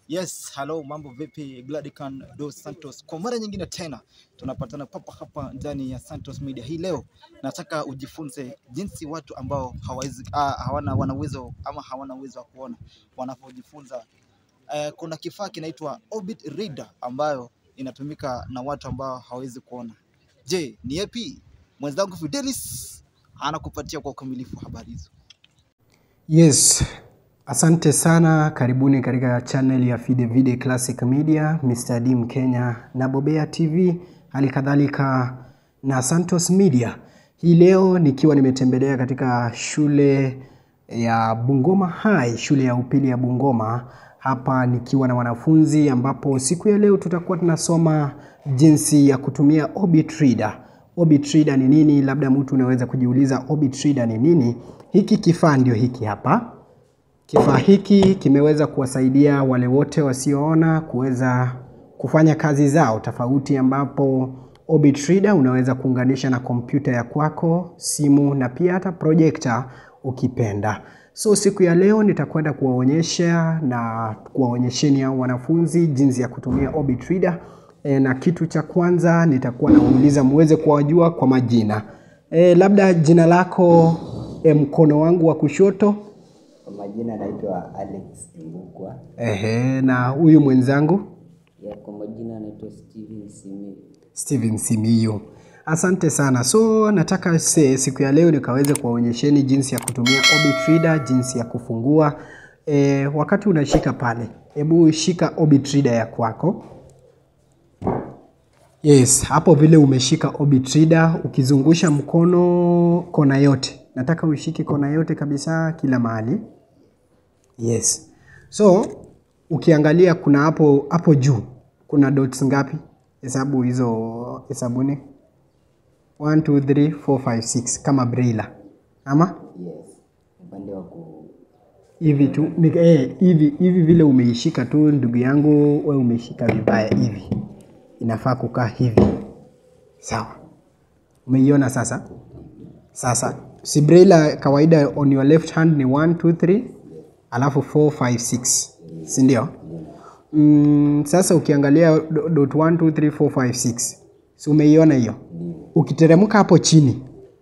Yes, hello, mambo vipi? Gladican dos Santos, kwa mara nyingine tena tunapatana papa hapa ndani ya Santos Media. Hii leo nataka ujifunze jinsi watu ambao hawawezi ah, hawana wana uwezo ama hawana uwezo wa kuona wanavyojifunza. Eh, kuna kifaa kinaitwa Orbit Reader ambayo inatumika na watu ambao hawawezi kuona. Je, ni yapi? Mwenzangu Fidelis anakupatia kwa ukamilifu habari hizo. Yes, asante sana. Karibuni katika channel ya Fide Vide Classic Media, Mr. Dim Kenya na Bobea TV, hali kadhalika na Santos Media. Hii leo nikiwa nimetembelea katika shule ya Bungoma High, shule ya upili ya Bungoma hapa nikiwa na wanafunzi, ambapo siku ya leo tutakuwa tunasoma jinsi ya kutumia Orbit Reader. Orbit Reader ni nini? Labda mtu unaweza kujiuliza Orbit Reader ni nini? Hiki kifaa ndio hiki hapa. Kifaa hiki kimeweza kuwasaidia wale wote wasioona kuweza kufanya kazi zao tofauti, ambapo Orbit Reader unaweza kuunganisha na kompyuta ya kwako, simu na pia hata projector ukipenda. So siku ya leo nitakwenda kuwaonyesha na kuwaonyesheni hao wanafunzi jinsi ya kutumia Orbit Reader. E, na kitu cha kwanza nitakuwa nauliza muweze kuwajua kwa majina. E, labda jina lako e, mkono wangu wa kushoto. Kwa majina naitwa Alex Mbukwa. Ehe, na huyu mwenzangu Ya kwa majina anaitwa Steven Simi. Steven Simiyu. Asante sana. So nataka se, siku ya leo nikaweze kuwaonyesheni jinsi ya kutumia Orbit Reader, jinsi ya kufungua. E, wakati unashika pale, hebu shika Orbit Reader ya kwako. Yes, hapo vile umeshika Orbit Reader, ukizungusha mkono kona yote. Nataka ushike kona yote kabisa kila mahali. Yes. So ukiangalia kuna hapo hapo juu kuna dots ngapi? Hesabu hizo hesabuni. 1 2 3 4 5 6 kama braille. Ama Yes. Upande wa ku hivi tu ni- eh, hivi hivi vile umeishika tu ndugu yangu, we umeshika vibaya hivi. Inafaa kukaa hivi. Sawa. Umeiona sasa? Sasa si braille kawaida on your left hand ni 1 2 3 alafu 4 5 6. Si ndio? Mm, sasa ukiangalia do- dot 1 2 3 4 5 6. Si umeiona hiyo? Ukiteremka hapo chini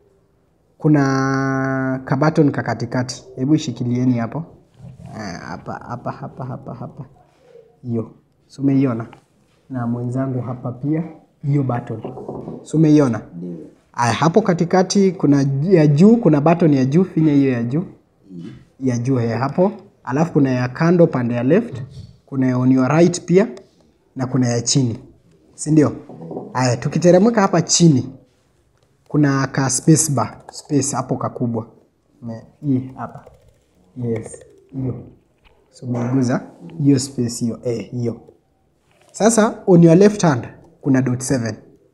kuna kabaton ka katikati. Hebu shikilieni hapo. Ah, Hapa hapa hapa hapa hapa. Hiyo. Si umeiona? Na mwenzangu hapa pia hiyo button. Si umeiona? Aya, hapo katikati kuna j- ya juu, kuna button ya juu, finya hiyo ya juu. Ya juu ya hapo. Alafu kuna ya kando pande ya left, kuna ya on your right pia na kuna ya chini. Si ndio? Aya, tukiteremka hapa chini kuna ka space bar, space hapo kakubwa. Me- Hii hapa. Yes, hiyo. So umeiguza hiyo space hiyo, eh, hiyo. Sasa on your left hand kuna dot 7.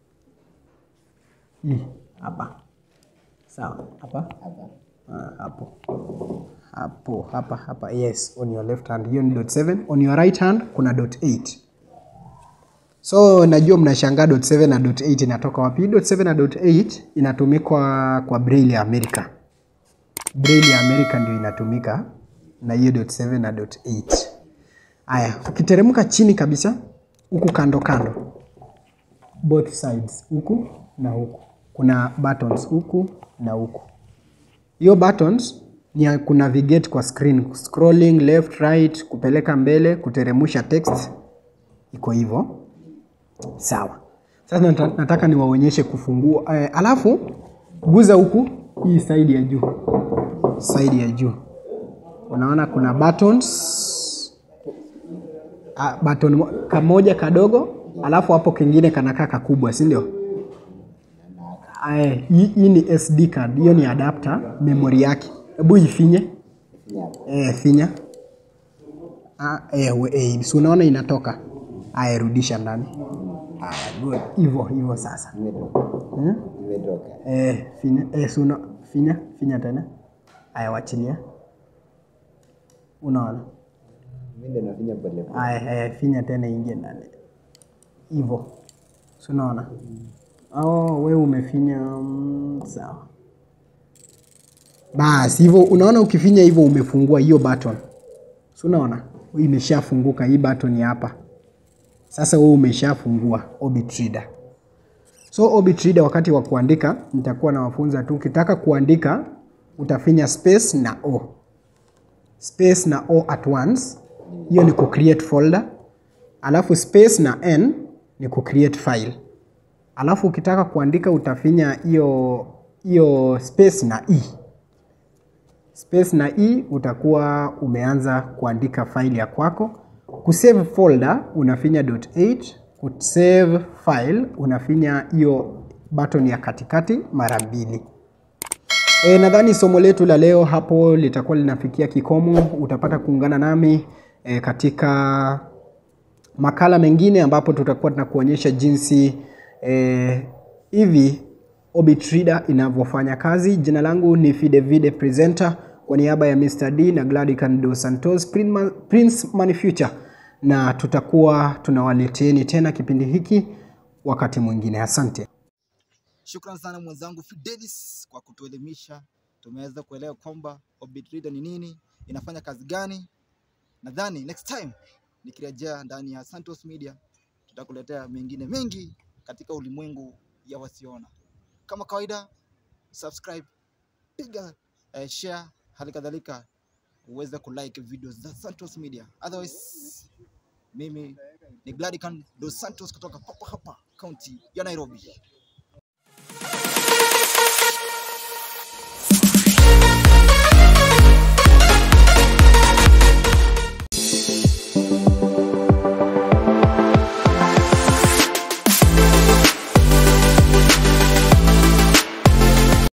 Hii hapa. Sawa, hapa. hapa. Ah, hapo. Hapo, hapa, hapa. Yes, on your left hand. Hiyo ni dot 7. On your right hand kuna dot 8. So najua mnashangaa dot 7 na dot 8 inatoka wapi? Dot 7 na dot 8 inatumikwa kwa braille ya Amerika. Braille ya Amerika ndio inatumika na hiyo dot 7 na dot 8. Aya, ukiteremka chini kabisa huku kando kando, both sides, huku na huku, kuna buttons huku na huku. Hiyo buttons ni ya kunavigate kwa screen, scrolling left right, kupeleka mbele, kuteremusha text, iko hivyo. Sawa. Sasa nata- nataka niwaonyeshe kufungua. Eh, alafu guza huku hii side ya juu, side ya juu, unaona kuna buttons ah, button mo- kamoja kadogo, alafu hapo kingine kanakaa kakubwa, si ndio? Aye, hii hii ni SD card, hiyo ni adapter, memory yake. Hebu ifinye. Finya hapo. Eh, finya. Ah, eh, we, eh, si unaona inatoka. Aya, rudisha ndani. Aya, good. Hivyo hivyo sasa. Imetoka. Hmm? Imetoka. Eh, finya. Eh, si una, finya, finya tena. Aya, wachilia. Unaona? Mimi ndio nafinya pole pole. Aya, eh, finya tena ingie ndani. Hivyo. Si unaona? Oh, we umefinya mm, sawa. Basi hivyo unaona ukifinya hivyo umefungua hiyo button. Si unaona? imeshafunguka hii button hapa. Sasa wewe umeshafungua Orbit Reader. So Orbit Reader wakati wa kuandika nitakuwa nawafunza tu, ukitaka kuandika utafinya space na o. Space na o at once, hiyo ni ku create folder. Alafu space na n ni ku create file. Alafu ukitaka kuandika utafinya hiyo hiyo space na e. Space na e utakuwa umeanza kuandika file ya kwako. Kusave folder unafinya .8, kusave file unafinya hiyo button ya katikati mara mbili. E, nadhani somo letu la leo hapo litakuwa linafikia kikomo. Utapata kuungana nami e, katika makala mengine ambapo tutakuwa tunakuonyesha jinsi e, hivi Orbit Reader inavyofanya kazi. Jina langu ni Fide Vide Presenter kwa niaba ya Mr. D na Gladican Dos Santos Prince Money Future, na tutakuwa tunawaleteeni tena kipindi hiki wakati mwingine. Asante. Shukran sana mwenzangu Fidelis kwa kutuelimisha. Tumeweza kuelewa kwamba Orbit Reader ni nini, inafanya kazi gani. Nadhani next time nikirejea ndani ya Santos Media tutakuletea mengine mengi katika ulimwengu ya wasiona. Kama kawaida, subscribe, piga eh, share, hali kadhalika uweze kulike video za Santos Media. Otherwise, mimi ni Gladican Dos Santos kutoka papa hapa kaunti ya Nairobi.